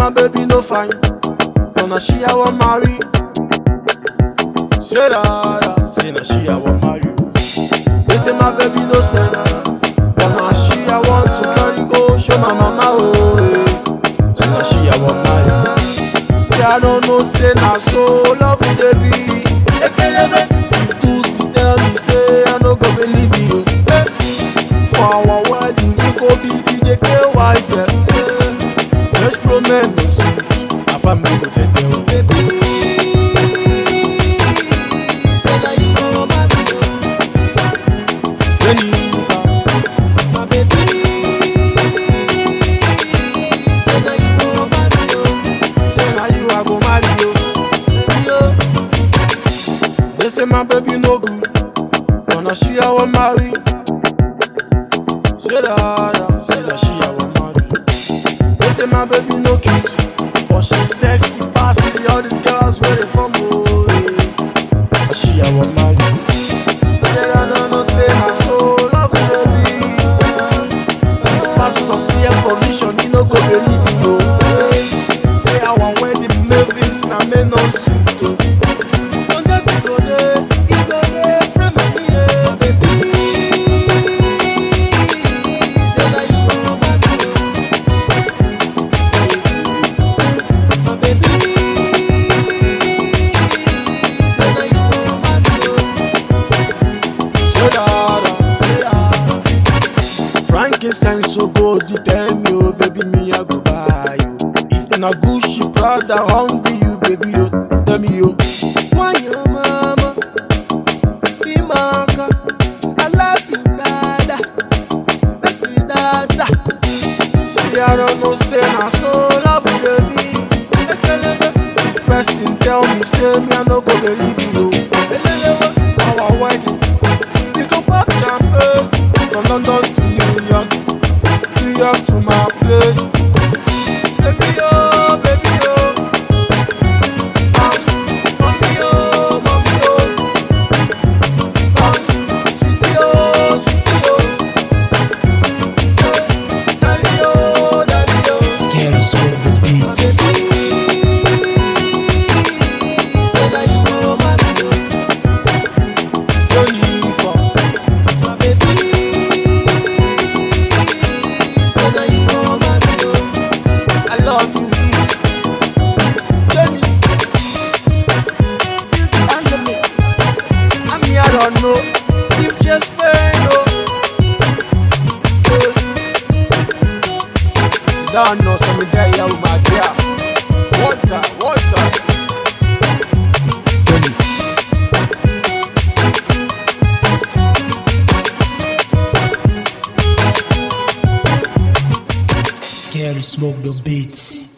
my baby no fine, but na she I want marry. Say that, say na she I want marry. They say my baby no send, but na she I want to carry go show my mama oh. eh. Say na she I want marry. Say I don't know, say na so love you dey be. Ekelebe, if two sit tell me say I no go believe you. Eh. For our wedding, it go be DJ KY sef. Eh. Let's pro men no suit, na family go dey there. oh. Baby, say na you go marry o. Jennifer, my baby, say na you go marry o. Say na you I go marry o. Baby o. They say my baby no good, but na she I want marry. Say that, say that she I want marry. They say my baby no cute, but she sexy, passy. All these girls where they from, oh yeah. But she I want marry. Say that no no say na so love you baby. If pastor see her for vision, he no go believe you. oh. Say our wedding Mavis na me no suit oh. Don't just say go there, he go there, spray money yeah, baby. Say that you want my my baby. Say that you want my Say that, yeah. Frankincense so good, you tell me, oh baby, me I go buy you. If na Gucci, Prada, hungry you, baby, yo, tell me yo. Why your mama be maka? I love you, dada. Make me dance. ah. See, I don't know, say na so love you, baby. Ekelebe. If person tell me, say me I no go believe you. Elelewe, our wedding. We go pop champagne from London to New York, New York to my place. Baby oh, baby oh, bounce, mommy oh, mommy oh, bounce, sweetie oh, sweetie oh, Eh, daddy oh, daddy oh. Scary smoke the beats. Baby, say that you want my Jennifer, my baby. Say that you want my I love you, Jenny. Music on the mix. I mean, I don't know if just pain, no. Don't know, so me there, yeah, with my girl. One time, one time. Jenny. Scary smoke the beats.